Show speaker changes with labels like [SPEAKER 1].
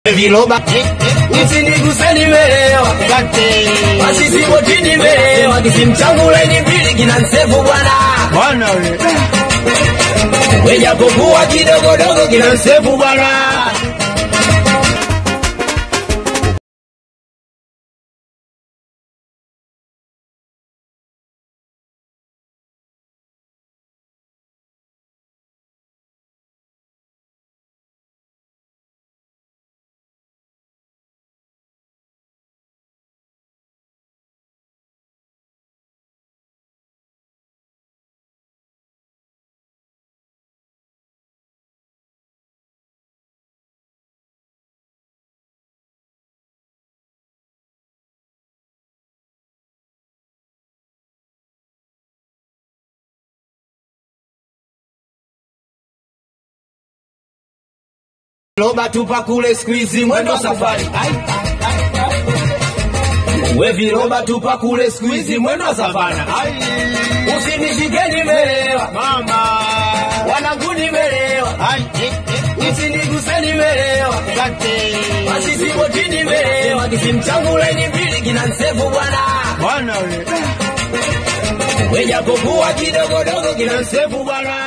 [SPEAKER 1] viroba usiniguse nimelewa basi sipoti nimelewa kisimu changu laini mbili kina nsefu bwana
[SPEAKER 2] Bwana we.
[SPEAKER 1] wejapokuwa kidogodogo kina nsefu bwana viroba tupa kule squeeze mwendo safari Ai. we viroba tupa kule squeeze mwendo savana usinishike nimelewa
[SPEAKER 2] Mama.
[SPEAKER 1] wanangu nimelewa
[SPEAKER 2] Ai.
[SPEAKER 1] usiniguse nimelewa basi sipoti nimelewa kisimu changu laini mbili kina nsefu bwana
[SPEAKER 2] Bwana we.
[SPEAKER 1] wejapokuwa kidogodogo kina nsefu bwana